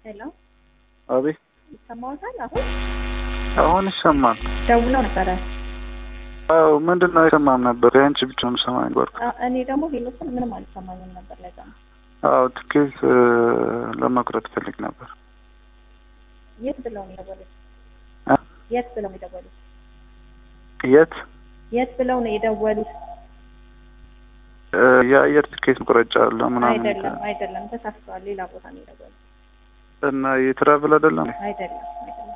ሄሎ አቤት ይሰማዎታል? አሁን አሁን ይሰማል። ደውለው ነበረ። አዎ ምንድን ነው አይሰማም ነበር። የአንቺ ብቻ ነው ሰማኝ ነበር። አ- እኔ ደግሞ ሄሎ ስል ምንም አልሰማኝም ነበር። ለዛ ነው። አዎ ትኬት እ፣ ለመቁረጥ ፈልግ ነበር። የት ብለው ነው የደወሉት? እ? የት ብለው ነው የደወሉት? የት የት ብለው ነው የደወሉት? እ፣ የአየር ትኬት መቁረጫ አለ ምናምን አይደለም አይደለም፣ ተሳስተዋል። ሌላ ቦታ ነው የደወሉት። እና የትራቭል አይደለም አይደለም አይደለም